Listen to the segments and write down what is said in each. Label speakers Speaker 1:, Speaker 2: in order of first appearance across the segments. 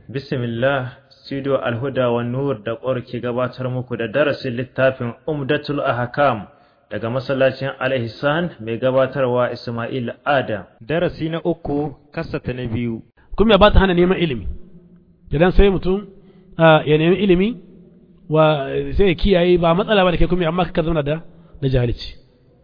Speaker 1: Bismillah, Studio Alhuda wa Nur da ƙwar ke gabatar muku da darasin littafin Umdatul Ahkam daga masallacin Al-Ihsan mai gabatarwa Ismail Adam. Darasi na uku, kasata na biyu.
Speaker 2: kuma ba ta hana neman ilimi idan sai mutum ya nemi ilimi wa sai ya kiyaye ba matsala ba da ke kuma amma ka zama da da jahilci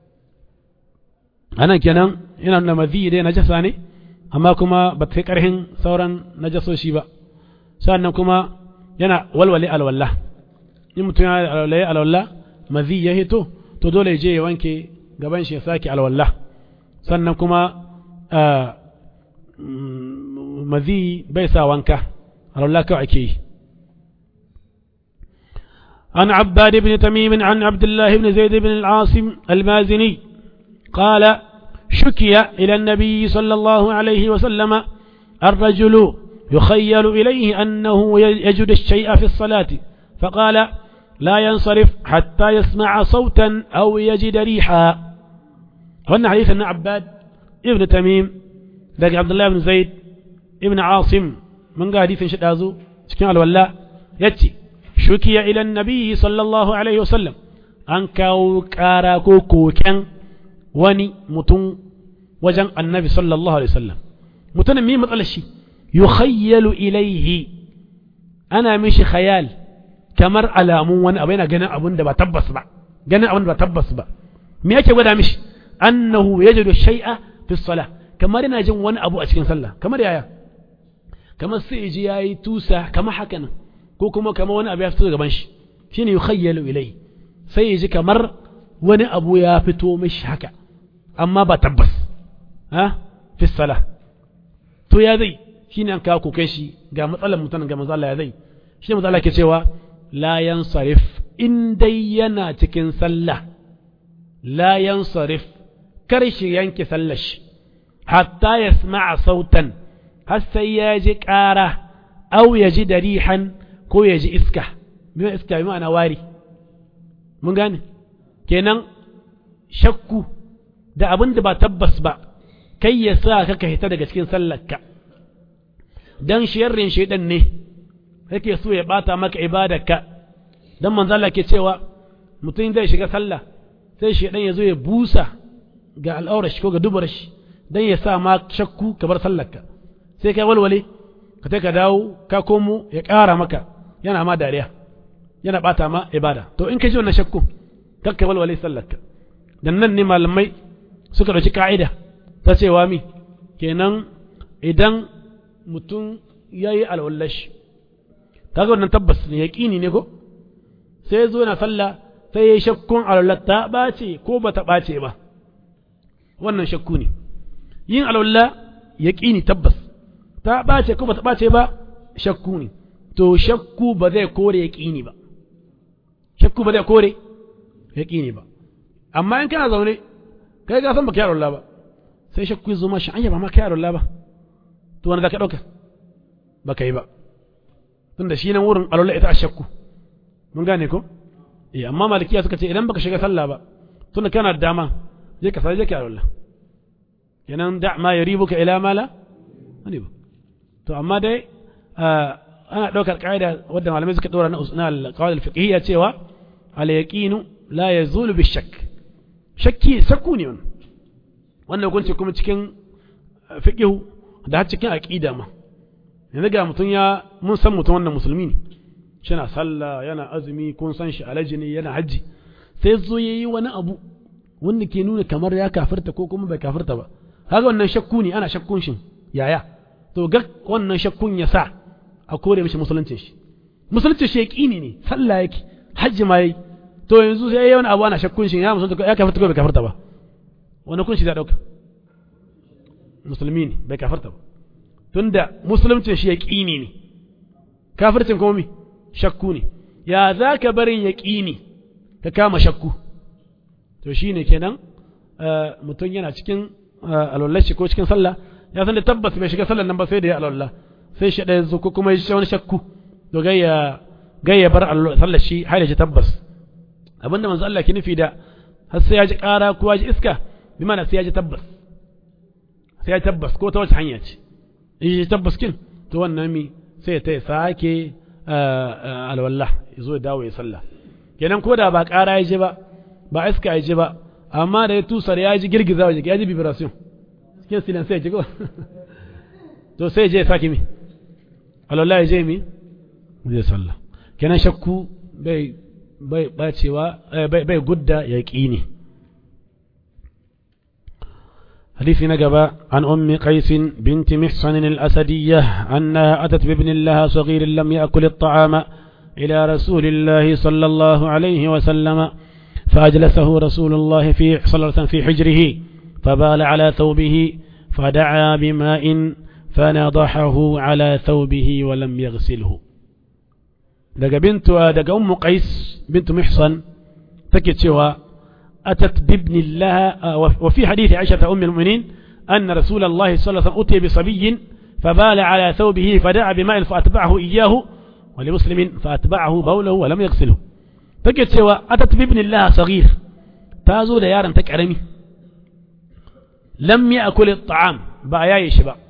Speaker 2: anan kenan yana nuna mazi dai najasa ne amma kuma ba ta kai karhin sauran najasoshi ba sannan kuma yana walwale alwala in mutum ya walwale alwala mazi ya hito to dole ya je ya wanke gaban shi ya sake alwala sannan kuma mazi bai sa wanka alwala kawai ake yi عن عباد بن تميم عن عبد الله بن زيد بن العاصم المازني قال شكي إلى النبي صلى الله عليه وسلم الرجل يخيل إليه أنه يجد الشيء في الصلاة فقال لا ينصرف حتى يسمع صوتا أو يجد ريحا وأن حديث أن عباد ابن تميم ذاك عبد الله بن زيد ابن عاصم من قال حديث شدازو شكين الولاء يتي شكي إلى النبي صلى الله عليه وسلم أن كاو كارا كوكو كان وني متون وجن النبي صلى الله عليه وسلم متن مين مطلع شي يخيل إليه أنا مش خيال kamar alamun wani abu yana ganin abun da ba tabbas ba ganin abun da ba tabbas ba me yake gwada mishi annahu yajidu shay'a fi salah kamar yana jin wani abu a cikin sallah kamar yaya kamar sai ji yayi tusa kamar haka nan ko kuma kamar wani abu ya fito gaban shi shine yukhayyalu ilai sai ya ji kamar wani abu ya fito mishi haka amma ba tabbas ha fi salah to ya zai shine an kawo kokai shi ga matsalar mutanen ga manzo Allah ya zai shine manzo Allah ke cewa la yansarif in dai yana cikin sallah la yansarif kar shi yanke sallar shi hatta yasma'a sautan har sai ya ji ƙara au ya ji darihan ko ya ji iska biyu iska bi ma'ana wari mun gane kenan shakku da abin da ba tabbas ba kai ya sa ka ka hita daga cikin sallarka dan sharrin shaidan ne yake so ya bata maka ibadarka dan manzo Allah ke cewa mutum zai shiga sallah sai shaidan ya zo ya busa ga al'aurar shi ko ga dubar shi dan ya sa ma shakku ka bar sallarka sai kai walwale ka ka dawo ka komo ya ƙara maka yana ma dariya yana bata ma ibada to in ka ji wannan shakku kakka walwale sallarka dan nan ne malamai suka ɗauki ka'ida ta cewa mi kenan idan mutum ya yi alwallashi kaga wannan tabbas ne yaƙini ne ko sai ya zo na sallah sai ya yi shakkun alwallar ta ɓace ko ba ta ɓace ba wannan shakku ne yin alwallah yaƙini tabbas ta ɓace ko ba ta ɓace ba shakku ne to shakku ba zai kore yaƙini ba shakku ba zai kore yaƙini ba amma in kana zaune kai ga san baka yaro Allah ba sai shakku ya zo ma shi anya ba ma ka yaro Allah ba to wanda zaka dauka baka yi ba tunda shi nan wurin alwala ita a shakku mun gane ko eh amma malikiya suka ce idan baka shiga sallah ba tunda kana da dama je ka sai je ka yaro Allah kenan da ma yaribuka ila mala ani ba to amma dai ana daukar kaida wadda malamai suka dora na al-qawaid al-fiqhiyya cewa al-yaqinu la yazulu bi-shakk shakki sakku ne wannan wannan hukunci kuma cikin fiqhu da har cikin aqida ma yanzu ga mutum ya mun san mutum wannan musulmi ne yana sallah yana azumi kun san shi alaji ne yana haji sai zo yayi wani abu wanda ke nuna kamar ya kafirta ko kuma bai kafirta ba kaga wannan shakku ne ana shakkun shi yaya to ga wannan shakkun ya sa a kore mishi musuluncin shi musuluncin shi yaqini ne sallah yake hajji ma yayi to yanzu sai yayi wani abu ana shakkun shi ya musulunta ya kafirta ko bai kafirta ba wani kun shi da dauka musulmi ne bai kafirta ba tunda musuluncin shi yaqini ne kafircin kuma mi shakku ne ya za ka barin yaqini ka kama shakku to shine kenan mutum yana cikin alwallashi ko cikin sallah ya san da tabbas bai shiga sallar nan ba sai da ya alwallah sai shi da yanzu ko kuma ya wani shakku to gayya gayya bar sallar shi har ya ji tabbas abinda manzo Allah ke nufi da har sai ya ji ƙara ko ya ji iska bi mana sai ya ji tabbas sai ya tabbas ko ta wace hanya ce in ji tabbas kin to wannan mi sai ta sake alwallah ya zo ya dawo ya sallah kenan ko da ba ƙara ya ji ba ba iska ya ji ba amma da ya tusar ya ji girgiza wa jiki ya ji vibration cikin silan sai ya ji ko to sai ya je ya sake mi alwallah ya je mi zai sallah kenan shakku bai bai bacewa bai bai gudda yaqini حديث نقبة عن أم قيس بنت محصن الأسدية أنها أتت بابن لها صغير لم يأكل الطعام إلى رسول الله صلى الله عليه وسلم فأجلسه رسول الله في صلى الله عليه وسلم في حجره فبال على ثوبه فدعا بماء فنضحه على ثوبه ولم يغسله daga bintu daga ummu qais bintu mihsan take cewa atat bibni laha wa fi hadith aisha ta ummul mu'minin anna rasul allah sallallahu alaihi wasallam utiya bi sabiyyin فبال على ثوبه فدعا بماء فأتبعه إياه ولمسلم فأتبعه بوله ولم يغسله take cewa atat bibni laha saghir ta zo da yaron ta karami lam ya'kul at-ta'am ba yayi shi ba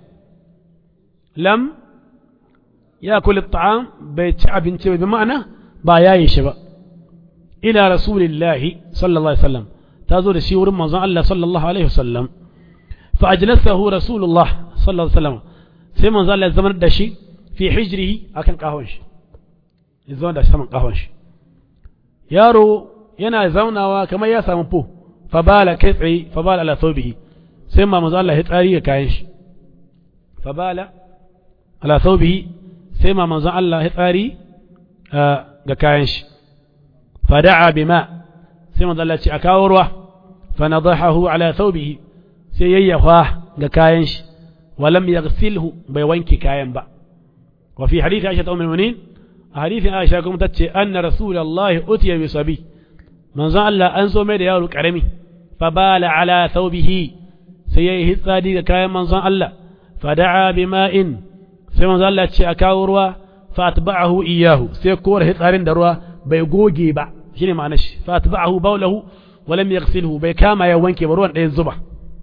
Speaker 2: lam ياكل الطعام بيت abinci ba ma'ana ba yayi shi ba ila rasulillahi sallallahu alaihi wasallam ta zo da shi wurin manzon Allah sallallahu alaihi wasallam fa ajlasahu rasulullah sallallahu alaihi wasallam sai manzon Allah ya zama da shi fi hijrihi akan kahon shi ya zama da saman kahon shi yaro yana zaunawa kamar ya samu fo fa bala kai tsaye fa bala ala thawbihi sai ma manzon Allah ya tsari ga kayan shi fa bala ala thawbihi sai ma manzon Allah ya tsari ga kayan shi fada'a bima sai manzon Allah ce a kawo ruwa fa nadahahu ala thawbihi sai yayyafa ga kayan shi walam yaghsilhu bai wanke kayan ba wa fi hadith Aisha ummul mu'minin a hadithin Aisha kuma tace anna rasulullahi utiya bi sabi manzon Allah an zo mai da yaro karami fa bala ala thawbihi sai yayi hitsadi ga kayan manzon Allah fada'a bima'in sai manzo Allah ce a kawo ruwa fa atba'ahu iyyahu sai kora hitsarin da ruwa bai goge ba shine ma'anar shi fa atba'ahu bawlahu wa lam yaghsilhu bai kama ya wanke ba ruwan ɗaya zuba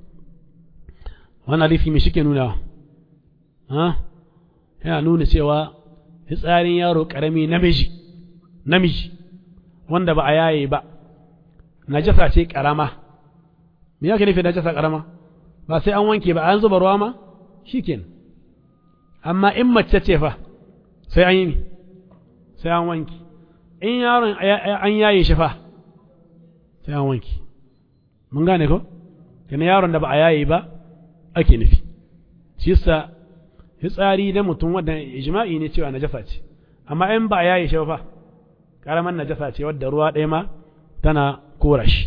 Speaker 2: wannan hadisi me shike nuna ha yana nuna cewa hitsarin yaro karami namiji namiji wanda ba a yaye ba najasa ce karama me yake nufi najasa karama ba sai an wanke ba an zuba ruwa ma shikenan amma in mace ce fa sai an yi mi sai an wanki in yaron an yaye shi fa sai an wanki mun gane ko kana yaron da ba a yaye ba ake nufi shi yasa fitsari da mutum wanda ijma'i ne cewa najasa ce amma in ba a yaye shi fa karaman najasa ce wadda ruwa ɗaya ma tana kora shi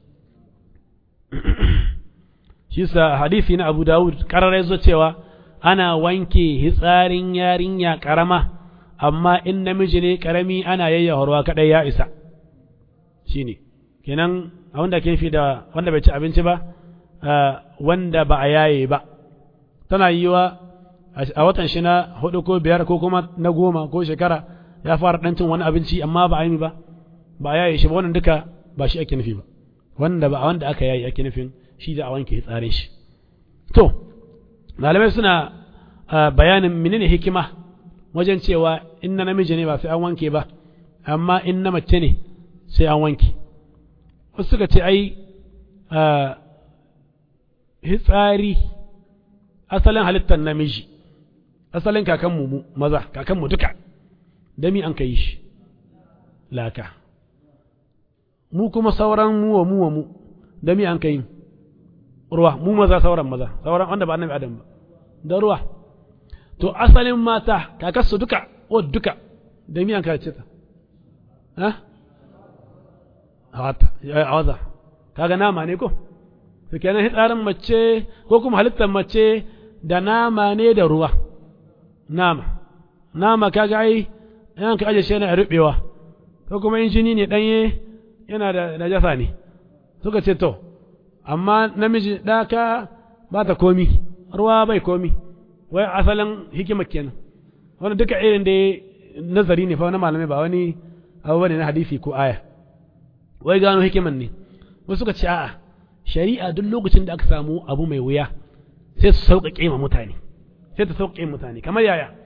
Speaker 2: shi yasa hadisi na Abu Dawud kararai zo cewa ana wanke hitsarin yarinya karama amma in namiji ne karami ana yayyawarwa kadai ya isa shine kenan a wanda ke fi da wanda bai ci abinci ba wanda ba a yaye ba tana yiwa a watan shi na hudu ko biyar ko kuma na goma ko shekara ya fara dan cin wani abinci amma ba a yi ba ba a yaye shi ba wannan duka ba shi ake nufi ba wanda ba wanda aka yaye ake nufin shi da a wanke hitsarin shi to malamai suna bayanin menene hikima wajen cewa in na namiji ne ba sai an wanke ba amma in na mace ne sai an wanke wasu suka ce ai hitsari asalin halittar namiji asalin kakanmu mu maza kakanmu duka dami an ka yi shi laka mu kuma sauran mu wa mu wa mu dami an ka yi ruwa mu maza sauran maza sauran wanda ba annabi adam ba da ruwa to asalin mata kakarsu duka o duka da miyan ka ce ta ha hawata ya awaza kaga nama ne ko to kenan hitsarin mace ko kuma halittar mace da nama ne da ruwa nama nama kaga ai yan ka aje shi yana rubewa ko kuma in jini ne danye yana da najasa ne suka ce to amma namiji ɗaka ba ta komi ruwa bai komi wai asalin hikima kenan wani duka irin da nazari ne fa na malamai ba wani abu bane na hadisi ko aya wai gano hikiman ne wasu suka ce a'a shari'a duk lokacin da aka samu abu mai wuya sai su sauƙaƙe ma mutane sai ta sauƙaƙe mutane kamar yaya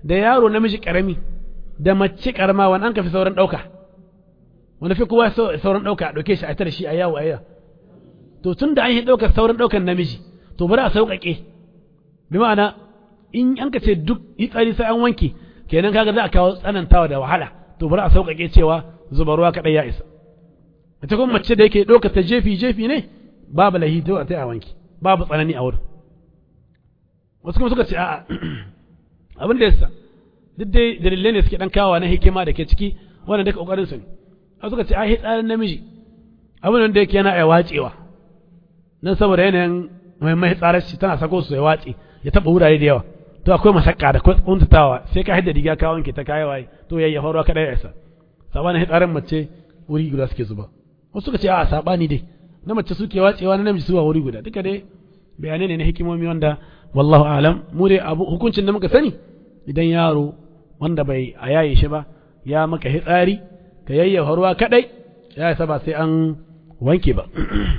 Speaker 2: da yaro namiji karami da mace karama wani an ka fi sauran ɗauka wani fi kowa sauran ɗauka a ɗauke shi a tare shi a yawo a yawo to tun da an yi ɗaukar sauran ɗaukan namiji to bari a sauƙaƙe bi ma'ana in an ka ce duk tsari sai an wanke kenan kaga za a kawo tsanantawa da wahala to bari a sauƙaƙe cewa zuba ruwa kaɗai ya isa ita kuma mace da yake ɗaukar ta jefi jefi ne babu lahi to a ta a wanke babu tsanani a wurin wasu kuma suka ce a'a abin da yasa duk dai dalilai ne suke dan kawo na hikima da ke ciki wannan duka kokarin su ne a suka ce ai tsarin namiji abin da yake yana ai wacewa nan saboda yanayin mai mai tsarar shi tana sako su ya wace ya taba wurare da yawa to akwai masakka da kuntatawa sai ka hidda riga ka wanke ta kai waye to yayi faruwa kada ya isa sabanin tsarin mace wuri guda suke zuba wasu suka ce a sabani dai na mace suke wacewa na namiji suwa wuri guda duka dai bayanai ne na hikimomi wanda wallahu alam mu dai abu hukuncin da muka sani idan yaro wanda bai a yaye shi ba ya maka hitsari ka yayyafa ruwa kadai ya isa ba sai an wanke ba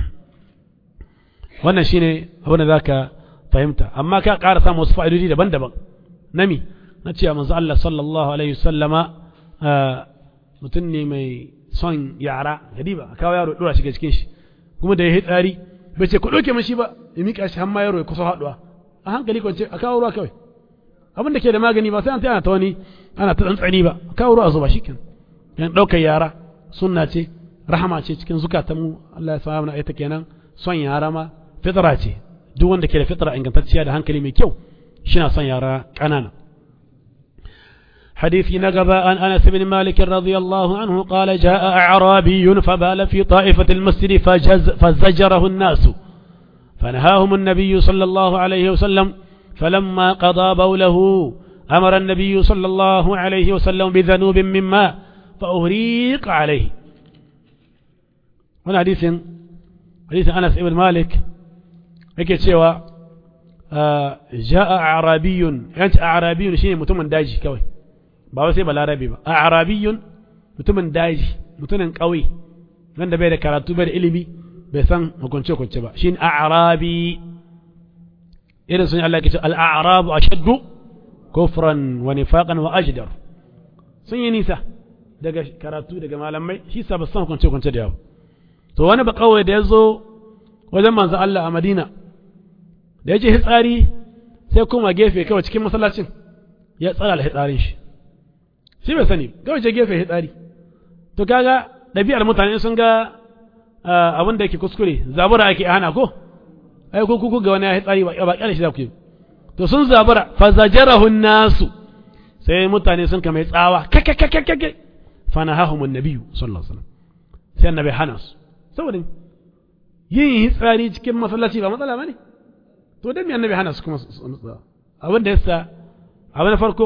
Speaker 2: wannan shine abin da zaka fahimta amma ka ƙara samu wasu fa'idodi daban-daban nami na cewa manzo Allah sallallahu alaihi wasallama mutum ne mai son yara gadiba a kawo yaro dora shi cikin shi kuma da ya hitsari bai ce ku ɗauke mashi ba ya miƙa shi har ma yaro ya kusa haɗuwa a hankali kwance a kawo ruwa kawai abin da ke da magani ba sai an ta ta wani ana ta tsantsani ba a kawo ruwa a zuba shikin yan ɗaukar yara sunna ce rahama ce cikin zukatan mu Allah ya sa mana ita kenan son yara ma fitra ce duk wanda ke da fitra ingantacciya da hankali mai kyau shina son yara ƙanana حديث نقبة عن أنس بن مالك رضي الله عنه قال جاء أعرابي فبال في طائفة المسجد فجز فزجره الناس فنهاهم النبي صلى الله عليه وسلم فلما قضى بوله أمر النبي صلى الله عليه وسلم بذنوب من ماء فأهريق عليه هنا حديث حديث أنس بن مالك yake cewa ja'a arabiyun yanci arabiyun shine mutumin daji kawai ba wai sai balarabi ba arabiyun mutumin daji mutumin ƙauye wanda bai da karatu bai da ilimi bai san hukunce hukunce ba shine arabi irin sun Allah ke ce al-a'rabu ashaddu kufran wa nifaqan wa ajdar sun yi nisa daga karatu daga malamai shi sa ba san hukunce hukunce da yawa to wani ba kawai da ya zo wajen manzo Allah a Madina da ya je hitsari sai kuma gefe kawai cikin masallacin ya tsara da hitsarin shi shi bai sani kawai je gefe hitsari to kaga ɗabi'ar mutane sun ga abin da yake kuskure zabura ake hana ko ai ko kuku ga wani ya hitsari ba kyale shi za ku yi to sun zabura fa zajarahu nasu sai mutane sun kama tsawa kakakakakake fa nahahumun nabiyyu sallallahu alaihi wasallam sai annabi hana su saboda yin hitsari cikin masallaci ba matsala bane to dan me annabi hana su kuma abin da yasa abu na farko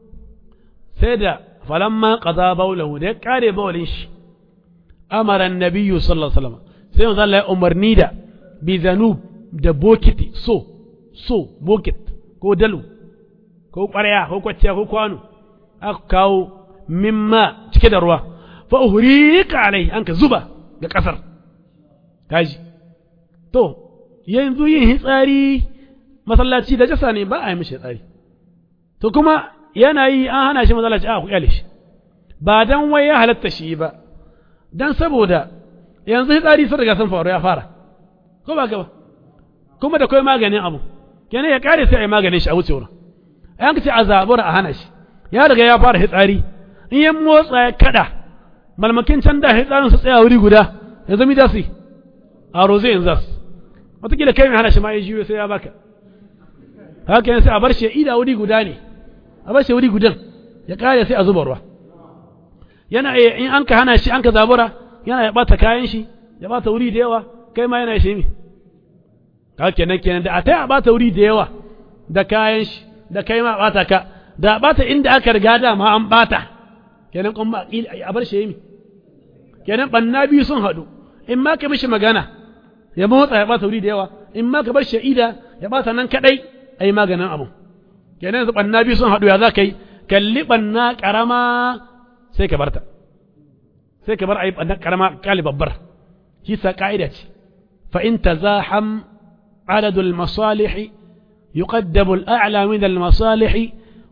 Speaker 2: sai da falamma qada bawlahu da ya kare bawlin shi amara annabiyyu sallallahu alaihi wasallam sai manzo Allah ya umarni da bi zanub da bokiti so so bokit ko dalu ko ƙwarya ko kwacciya ko kwano aka kawo mimma cike da ruwa fa uhriqa alai an ka zuba ga kasar kaji to yanzu yin hitsari masallaci da jasa ne ba a yi mishi hitsari to kuma yana yi an hana shi masallaci a ku kyale shi ba dan wai ya halatta shi ba dan saboda yanzu hitsari sun riga sun faru ya fara ko ba ka ba kuma da kai maganin abu kenan ya kare sai a yi maganin shi a wuce wurin an ka ce a zabura a hana shi ya riga ya fara hitsari in ya motsa ya kada malmakin can da hitsarin su tsaya wuri guda yanzu mi da su a roze yanzu su wataƙila kai mai hana shi ma ya jiyo sai ya baka haka yanzu sai a bar shi ya ida wuri guda ne a bar shi wuri gudan ya kare sai a zuba ruwa yana in an ka hana shi an ka zabura yana ya bata kayan shi ya bata wuri da yawa kai ma yana shi mi haka kenan kenan da a tai a bata wuri da yawa da kayan shi da kai ma bata ka da bata inda aka riga da ma an bata kenan kun ba a bar shi mi kenan banna biyu sun haɗu in ma ka mishi magana ya motsa ya bata wuri da yawa in ma ka bar sha'ida ya bata nan kadai ai maganin abu kenan yanzu banna biyu sun haɗu ya za ka yi kalli banna karama sai ka barta sai ka bar ai banna karama kali babbar shi sa ka'ida ce fa in tazaham عدد المصالح يقدم الأعلى من المصالح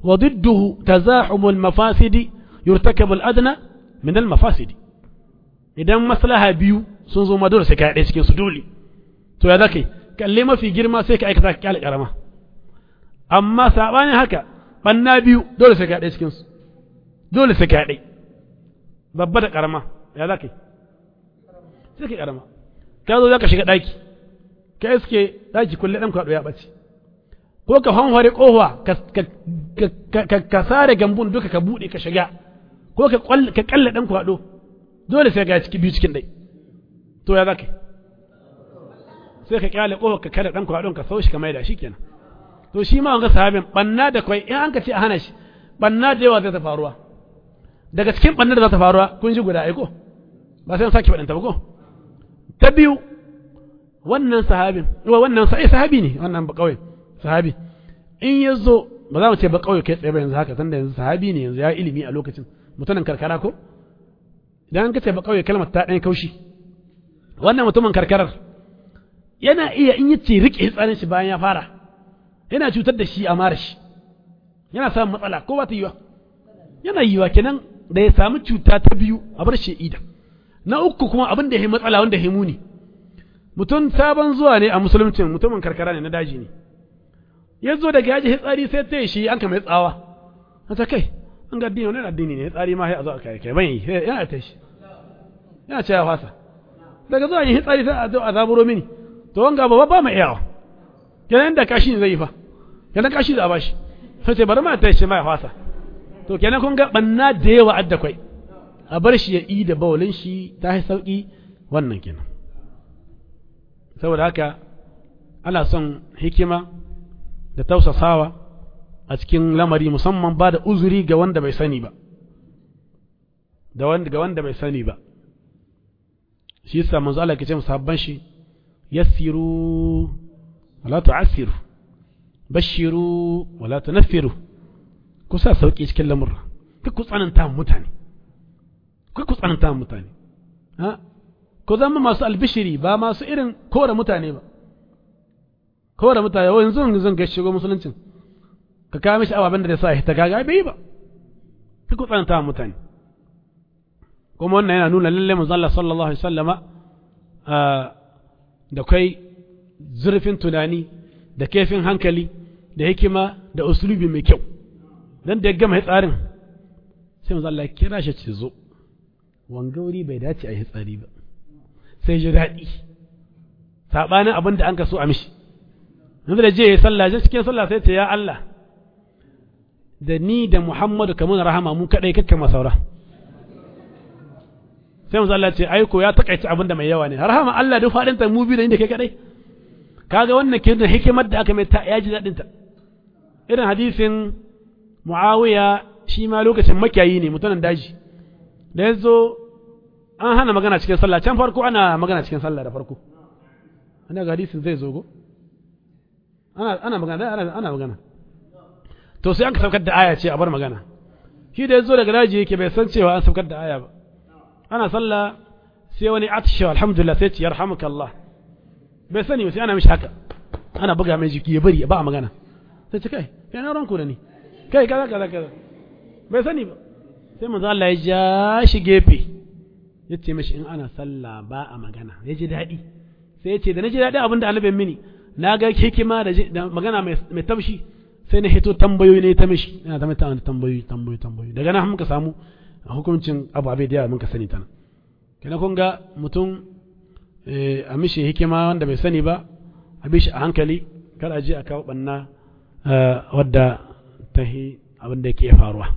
Speaker 2: wa didduhu tazahumul mafasidi yurtakabul adna min al mafasidi idan maslaha biyu sun zo ma dole sai ka ɗaya cikin su dole to ya zaka kalle mafi girma sai ka aikata kyale karama amma sabanin haka banna biyu dole sai ka ɗaya cikin su dole sai ka ɗaya babba da karama ya zaka sai ka karama ka zo zaka shiga ɗaki ka iske ɗaki kulle ɗan kwaɗo ya ɓace ko ka hanware ƙofa ka sare gambun duka ka buɗe ka shiga ko ka kalle ɗan kwaɗo dole sai ga ciki biyu cikin ɗai to ya za ka sai ka kyale ƙofa ka kada ɗan kwaɗon ka sau shi ka maida shi kenan to shi ma wanga sahabin ɓanna da kwai in an ka ce a hana shi ɓanna da yawa zai ta faruwa daga cikin ɓanna da za ta faruwa kun ji guda aiko ba sai an sake faɗin ta ba ko ta biyu wannan sahabin wannan sai sahabi ne wannan ba kawai sahabi in ya zo ba za mu ce ba kawai kai tsaye ba yanzu haka tunda yanzu sahabi ne yanzu ya ilimi a lokacin mutumin karkara ko idan ka ce ba kawai kalmar ta ɗan kaushi wannan mutumin karkarar yana iya in yi ce riƙe tsanin shi bayan ya fara yana cutar da shi a mara shi yana samun matsala ko ba ta yiwa yana yiwa kenan da ya samu cuta ta biyu a bar shi ida na uku kuma abin da ya yi matsala wanda ya muni mutum sabon zuwa ne a musuluncin mutumin karkara ne na daji ne ya zo daga yaji hitsari sai ta yi shi an kama tsawa a ta kai an ga addini wani addini ne hitsari ma sai a zo a kai kai ban yi yana ta shi yana ce ya fasa daga zuwa yin hitsari sai a zo a zaburo mini to wanga ba ba mai iyawa kenan da kashi ne zai yi fa kenan kashi da a bashi sai ce bari ma ta shi ma ya fasa to kenan kun ga banna da yawa adda kwai a bar shi ya yi da bawalin shi ta yi sauki wannan kenan saboda haka ana son hikima da tausasawa a cikin lamari musamman ba da uzuri ga wanda bai sani ba da wanda ga wanda bai sani ba shi yasa manzo Allah ke ce musabban shi yassiru wala tu'assiru bashiru wala tunaffiru ku sa sauki cikin lamurra kai ku tsananta mutane kai ku tsananta mutane ha ko zama masu albishiri ba masu irin kore mutane ba kore mutane wa yanzu zan ga shigo musuluncin ka kawo mishi ababen da sa ta gaga bai ba ka ku tsananta mutane kuma wannan yana nuna lalle manzo Allah sallallahu alaihi wasallama da kai zurfin tunani da kaifin hankali da hikima da usulubi mai kyau dan da ya gama tsarin sai manzo Allah ya kira shi ce zo wanga wuri bai dace a yi tsari ba sai ji daɗi saɓanin abin da an ka so a mishi yanzu da je ya sallah je cikin sallah sai ce ya Allah da ni da Muhammadu kamun rahama mu kaɗai kakkan masaura sai mu Allah ce aiko ya takaice abin da mai yawa ne rahama Allah duk faɗin ta mu bi da inda kai kaɗai kaga wannan ke da hikimar da aka mai ta ya ji daɗin ta irin hadisin Muawiya shi ma lokacin makiyayi ne mutumin daji da ya zo an hana magana cikin sallah can farko ana magana cikin sallah da farko ana ga hadisin zai zo go ana ana magana ana ana magana to sai an ka saukar da aya ce a bar magana shi da yazo daga daji yake bai san cewa an saukar da aya ba ana sallah sai wani atisha alhamdulillah sai ce yarhamukallah bai sani sai ana mishi haka ana buga mai jiki ya bari ba a magana sai ce kai kai na ranku da ni kai kaza kaza kaza bai sani ba sai manzo Allah ya ja shi gefe ya ce mashi in ana sallah ba a magana ya ji daɗi sai ya ce da na ji daɗi abin da annabin mini na ga hikima da magana mai tamshi sai na hito tambayoyi ne ta mishi ina ta mata tambayoyi tambayoyi tambayoyi daga nan muka samu hukuncin ababe da yawa muka sani ta nan kina kun ga mutum a mishi hikima wanda bai sani ba a bi shi a hankali kar a je a kawo banna wadda ta abin da ke faruwa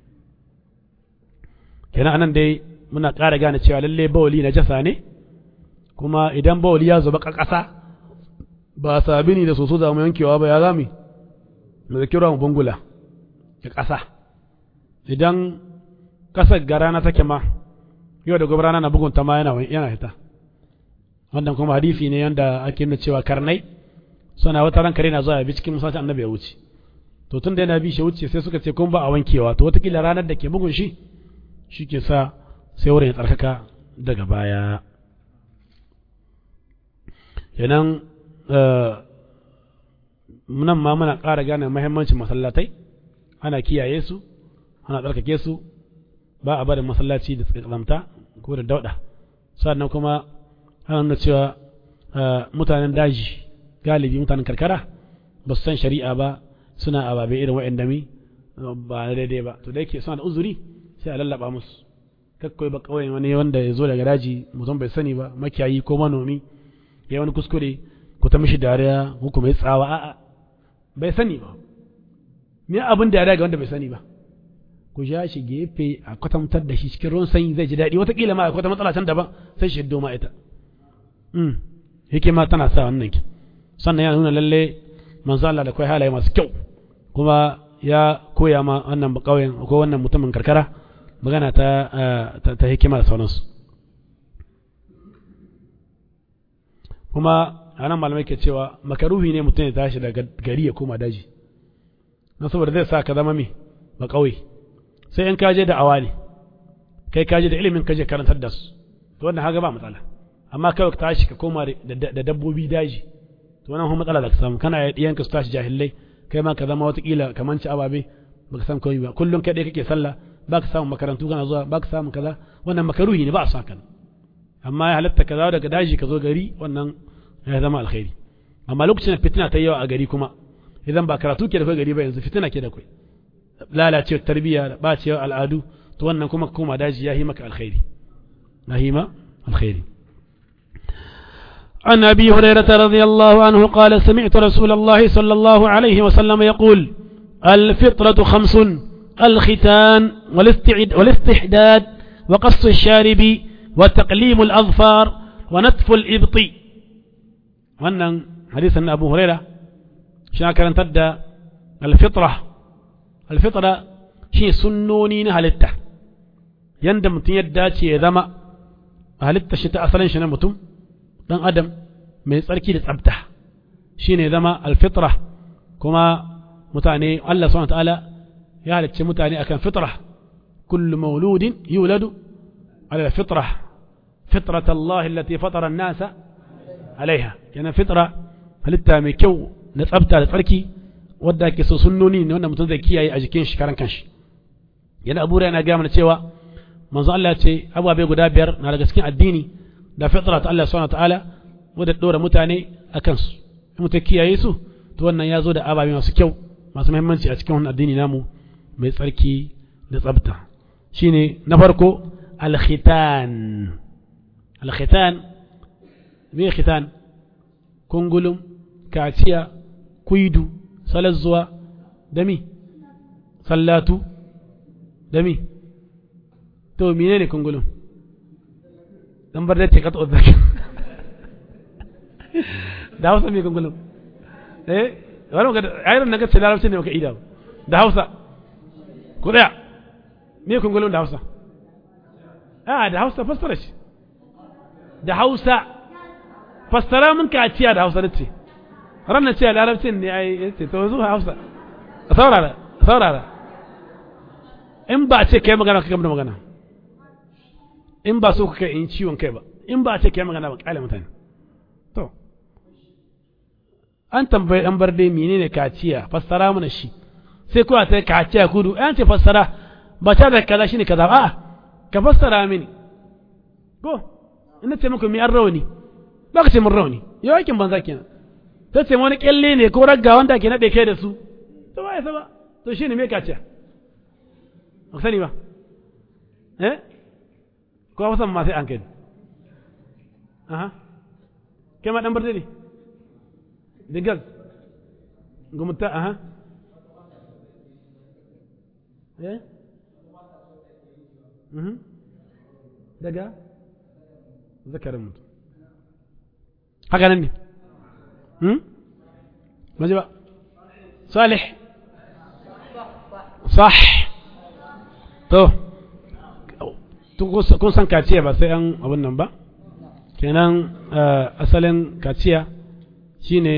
Speaker 2: kenan anan dai muna ƙara gane cewa lalle bawali na jasa ne kuma idan bawali ya zuba ƙasa ba sabini da soso za mu yankewa ba ya zami mu zaki ruwan bungula ya ƙasa idan ƙasar ga rana take ma yau da gobe rana na bugunta ma yana yana hita wannan kuma hadisi ne yanda ake nuna cewa karnai suna wata ran kare na zuwa bi cikin musacin annabi ya wuce to tun da yana bi shi wuce sai suka ce kun ba a wankewa to wataƙila ranar da ke bugun shi shi ke sa sai wurin ya tsarkaka daga baya kenan nan ma muna ƙara gane mahimmancin masallatai ana kiyaye su ana tsarkake su ba a barin masallaci da tsamta ko da dauda sannan kuma ana nuna cewa mutanen daji galibi mutanen karkara ba su san shari'a ba suna ababe irin wa'yan dami ba na daidai ba to da yake suna da uzuri sai a lallaba musu kakkoi ba kawai wani wanda ya zo daga daji mutum bai sani ba makiyayi ko manomi ya wani kuskure ku ta mishi dariya ko kuma ya tsawa a'a bai sani ba me abin da ya daga wanda bai sani ba ku ja shi gefe a kwatantar da shi cikin ruwan sanyi zai ji daɗi watakila ma akwai wata matsala can daban sai shi hiddo ma ita hikima tana sa wannan ki sannan yana nuna lalle manzo Allah da kai halaye masu kyau kuma ya koya ma wannan bakauyen ko wannan mutumin karkara magana ta ta hikima da sauransu kuma anan malamai ke cewa makaruhi ne mutum ya tashi daga gari ya koma daji na saboda zai sa ka zama me ba kauye sai in kaje da awa ne kai kaje da ilimin kaje karantar da su to wannan haga ba matsala amma kawai ka tashi ka koma da dabbobi daji to wannan kuma matsala da ka samu kana yanka su tashi jahilai kai ma ka zama watakila kamar ci ababe baka san komai ba kullum kai dai kake sallah baka samu makarantu kana zuwa baka samu kaza wannan makaruhi ne ba a saka amma ya halatta ka zawo daga daji ka zo gari wannan ya zama alkhairi amma lokacin da fitina ta yawa a gari kuma idan ba karatu ke da kai gari ba yanzu fitina ke da kai lalacewar tarbiyya da bacewar al'adu to wannan kuma koma daji ya yi maka alkhairi na hima alkhairi
Speaker 3: عن أبي هريرة رضي الله عنه قال سمعت رسول الله صلى الله عليه وسلم يقول الفطرة خمس الختان والاستعد والاستحداد وقص الشارب وتقليم الأظفار ونتف الإبط
Speaker 2: wannan hadisin na Abu Huraira shi na karantar da alfitra alfitra shi sunnoni na halitta yanda mutum ya dace ya zama a halitta shi ta asalin shi na mutum dan adam mai tsarki da tsabta shine zama alfitra kuma mutane Allah subhanahu ta'ala ya halicce mutane akan fitra kullu mauludin yuladu ala alfitra fitrat Allah allati fatara an-nasa alaiha kenan fitra halitta mai kyau na tsabta da tsarki wadda ke so sunnoni ne wanda mutum zai kiyaye a jikin shi karan kanshi yana abu yana gaya mana cewa manzo Allah ce ababe guda biyar na daga cikin addini da fitra ta Allah subhanahu ta'ala wadda dora mutane a kansu in mutum kiyaye su to wannan ya zo da ababe masu kyau masu muhimmanci a cikin wannan addini namu mai tsarki da tsabta shine na farko al-khitan al-khitan me khitan kungulum kaciya kuidu salazzuwa dami sallatu dami to menene kungulum dan bar da ce ka to zaka da Hausa me kungulum eh wani ga ayran naga ce larabci ne maka ida da Hausa ku daya me kungulum da Hausa a da Hausa fassara shi da Hausa fassara mun kaciya da Hausa nace ranar ce larabcin ne ai yace to yanzu Hausa saurara saurara in ba ce kai magana kai da magana in ba so ka kai in ciwon kai ba in ba ce kai magana ba kale mutane to an tambayi dan barde menene kaciya fassara mana shi sai kuwa ta kaciya kudu an ce fassara ba ta da kaza shine kaza a'a ka fassara mini ko ina ce muku mi an rauni ba ka ce mun rauni yau aikin banza kenan ta ce wani kyalle ne ko ragga wanda ke naɗe kai da su to ba ya ba to shi ne me kaciya ba sani ba eh ko wasan ma sai an kai aha kai ma dan barde ne digal gumta aha eh mhm daga zakarin mutum haka nan ne maji ba salih sah to kun san kaciya ba sai an abin nan ba kenan asalin kaciya shine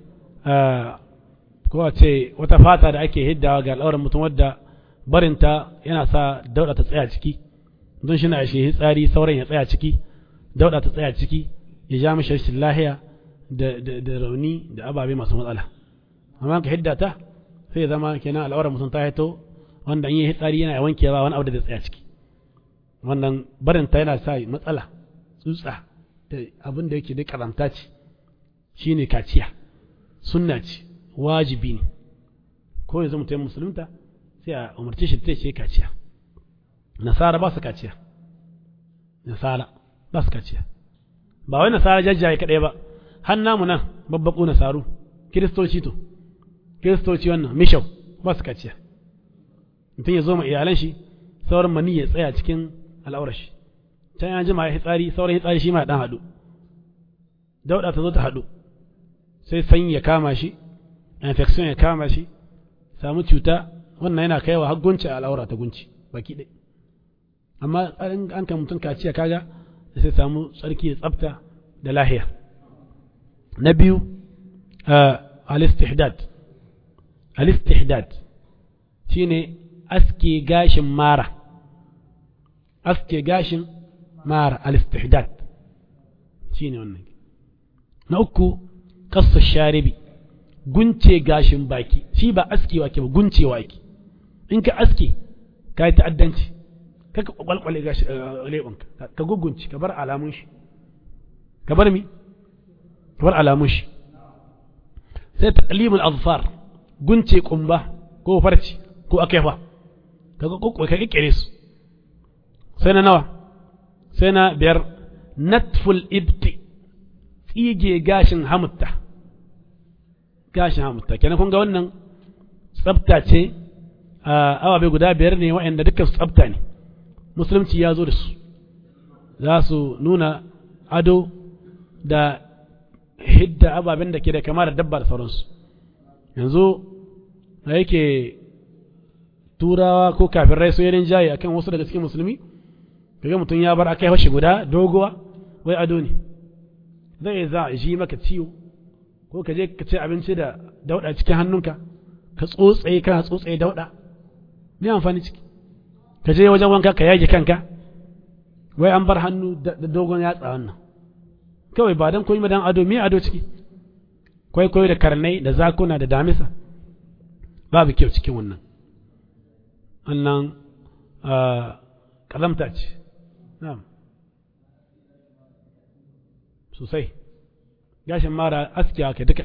Speaker 2: ko a ce wata fata da ake hiddawa ga al'auran mutum wadda barinta yana sa dauda ta tsaya ciki don shi na shi tsari sauran ya tsaya ciki dauda ta tsaya ciki ya ja mishi rashin lahiya da rauni da ababe masu matsala amma ka hidda ta sai zama kenan al'aurar mutum ta hito wanda in yi hitsari yana wanke ba wani abu da zai tsaya ciki wannan barin ta yana sa matsala tsutsa da abin da yake da karamta ce shine kaciya sunna ce wajibi ne ko yanzu mutum musulunta sai a umarci shi ta ce kaciya nasara ba su kaciya nasara ba su kaciya ba wai nasara jajjaye kaɗai ba har namu nan babbaƙo nasaru kiristoci to kiristoci wannan mishau ba su kaciya mutum ya zo ma iyalan shi sauran mani ya tsaya cikin al'aurar shi can ya jima ya hitsari sauran hitsari shi ma dan haɗu dauɗa ta zo ta haɗu sai sanyi ya kama shi infection ya kama shi samu cuta wannan yana kaiwa har gunci a al'aura ta gunci baki ɗaya amma an kan mutum kaciya kaga sai samu tsarki da tsafta da lahiya na biyu al-istihdad al-istihdad shine aske gashin mara aske gashin mara al-istihdad shine wannan na uku kasu sharibi gunce gashin baki shi ba askewa ke ba guncewa ake in ka aske ka yi ta'addanci ka ka kwalkwale gashi leɓinka ka gugunci ka bar alamun shi ka bar mi ka bar alamun shi sai taqlimul azfar gunce kumba ko farci ko akefa ka ga ka kikkire su sai na nawa sai na biyar natful ibti tsige gashin hamutta gashin hamutta kenan kun ga wannan tsafta ce awabe guda biyar ne waɗanda dukkan su tsafta ne musulunci ya zo da su za su nuna ado da hidda ababen da ke da kama da dabba da sauransu yanzu da yake turawa ko kafirai su yarin jayi akan wasu daga cikin musulmi kaga mutum ya bar akai washe guda dogowa wai ado ne zai za a ji maka ciwo ko ka je ka ci abinci da dauda cikin hannunka ka tsotsaye kana tsotsaye dauda me amfani ciki ka je wajen wanka ka yage kanka wai an bar hannu da dogon yatsa wannan kawai ba dan koyi dan ado me ado ciki kwaikwayo da karnai da zakuna da damisa babu kyau cikin wannan wannan ƙazamta ce na'am sosai gashin mara aske aka duka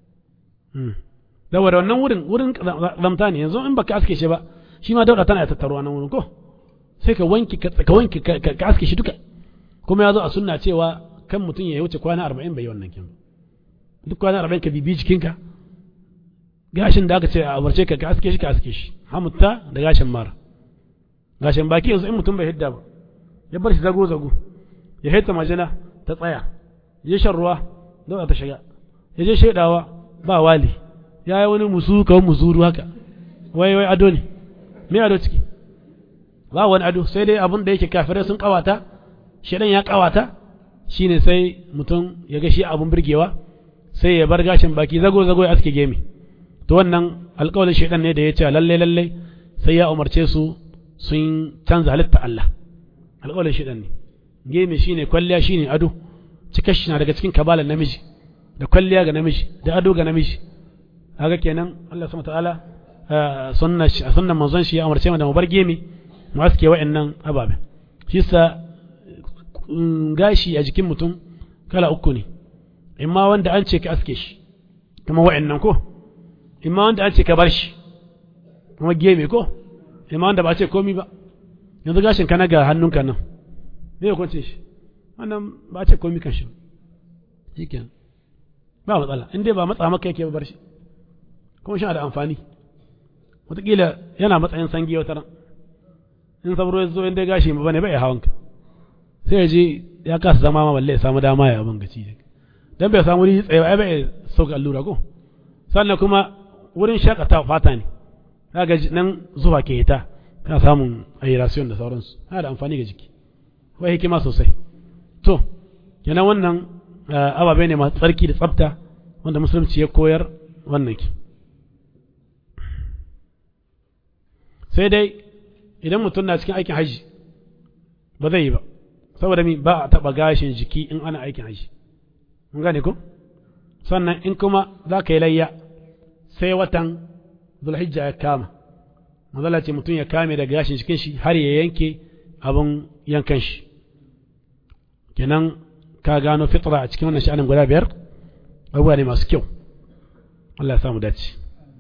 Speaker 2: saboda wannan wurin wurin ƙazamta ne yanzu in baka aske shi ba shi ma dauda tana tattaruwa nan wurin ko sai ka wanki ka wanki ka aske shi duka kuma ya zo a sunna cewa kan mutum ya wuce kwana arba'in bai yi wannan kin duk kwana arba'in ka bibi jikinka gashin da aka ce a umarce ka ka aske shi ka aske shi hamutta da gashin mara gashin baki yanzu in mutum bai hidda ba ya bar shi zago zago ya hita majina ta tsaya ya shan ruwa dauda ta shiga ya je shaidawa ba wali ya yi wani musu kawai musuru haka wai wai ado ne me ado ciki ba wani ado sai dai abin da yake kafirai sun kawata shedan ya kawata shine sai mutum ya ga shi abun birgewa sai ya bar gashin baki zago zago ya aske gemi to wannan alƙawarin shedan ne da ya ce lalle lalle sai ya umarce su sun canza halitta Allah alƙawarin shedan ne gemi shine kwalliya shine ado cikar shi na daga cikin kabalan namiji da kwalliya ga namiji da ado ga namiji haka kenan Allah subhanahu ta'ala sunna sunnan manzon shi ya umarce mu da mu bar gemi mu aske wa'annan ababen shi sa gashi a jikin mutum kala uku ne imma wanda an ce ka aske shi kuma wa'annan ko imma wanda an ce ka bar shi kuma geme ko imma wanda ba ce komi ba yanzu gashin ka na ga hannunka nan me ya kwance shi wannan ba ce komi kan shi shi kenan ba matsala in dai ba matsa maka yake bar shi kuma shi da amfani wataƙila yana matsayin sangi wata ran in sabro ya zo in dai gashi ba ne bai hawanka sai ya je ya kasa zama ma balle ya samu dama ya abin gaci dan bai samu wuri tsaye ba bai sauka allura ko sannan kuma wurin shakata fata ne kaga nan zuwa ke ta kana samun aeration da sauransu yana da amfani ga jiki akwai hikima sosai to kenan wannan ababe ne masu tsarki da tsafta wanda musulunci ya koyar wannan ki sai dai idan mutum na cikin aikin haji ba zai yi ba saboda mi ba a taɓa gashin jiki in ana aikin haji mun gane ko sannan in kuma za ka yi layya sai watan zulhijja ya kama mazala ce mutum ya kame daga gashin cikin shi har ya yanke abin yankan shi kenan ka gano fitra a cikin wannan sha'anin guda biyar abubuwa ne masu kyau Allah ya samu dace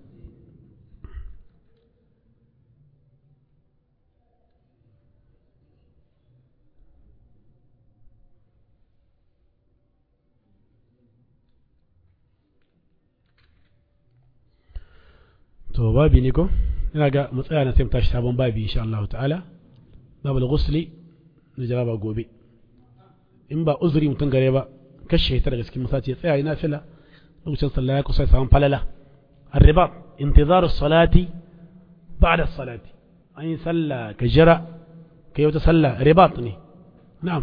Speaker 2: to babi ne ko ina ga mu tsaya na sai mu tashi sabon babi insha Allah ta'ala babu ghusli na jaraba gobe in ba uzuri mutum gare ba kashe ta daga cikin masaci ya tsaya yana fila lokacin sallah ya kusa samun falala الرباط انتظار الصلاة بعد الصلاة أي صلى كجرى كي يتصلى رباطني نعم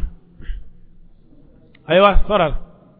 Speaker 2: أيوة فرر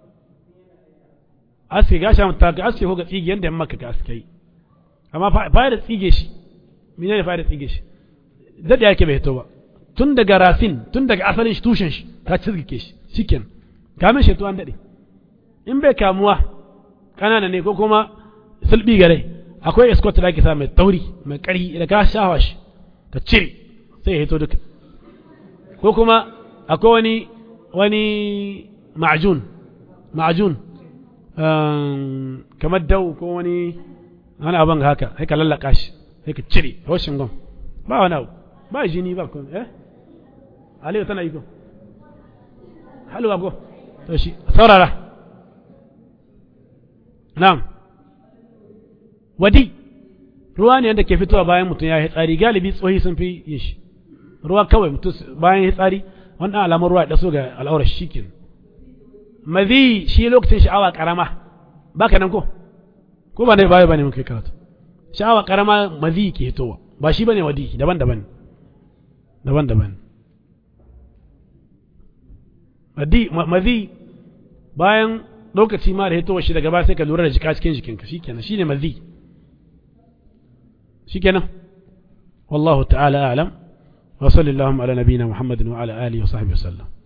Speaker 2: أسكي قاشا متاكي أسكي هو قد إيجي يندم مكة كأسكي amma fayar tsige shi mene ne fayar tsige shi daɗe yake bai hito ba tun daga rafin tun daga asalin shi tushen shi ta cizgike shi shiken kamin shi an daɗe in bai kamuwa ƙanana ne ko kuma sulbi gare akwai escort da ake sa mai tauri mai ƙari da ka shawa shi ka cire sai ya hito duka ko kuma akwai wani wani ma'ajun ma'ajun kamar dau ko wani wani abin haka sai ka lallaka shi sai ka cire roshin gom ba wani abu ba jini ba kun eh aliyu tana yi ko halwa ko to shi saurara na'am wadi ruwa ne wanda ke fitowa bayan mutum ya yi tsari galibi tsohi sun fi yin shi ruwa kawai mutum bayan ya tsari wannan alamar ruwa ya daso ga al'aurar shi ke mazi shi lokacin sha'awa karama baka nan ko ko ba ne baya bane mun kai karatu sha'awa karama mazi ke hitowa ba shi bane wadi daban-daban daban-daban wadi mazi bayan lokaci ma da hitowa shi daga ba sai ka lura da jika cikin jikinka shikenan shine mazi shikenan والله تعالى أعلم وصلى اللهم على نبينا محمد وعلى آله وصحبه وسلم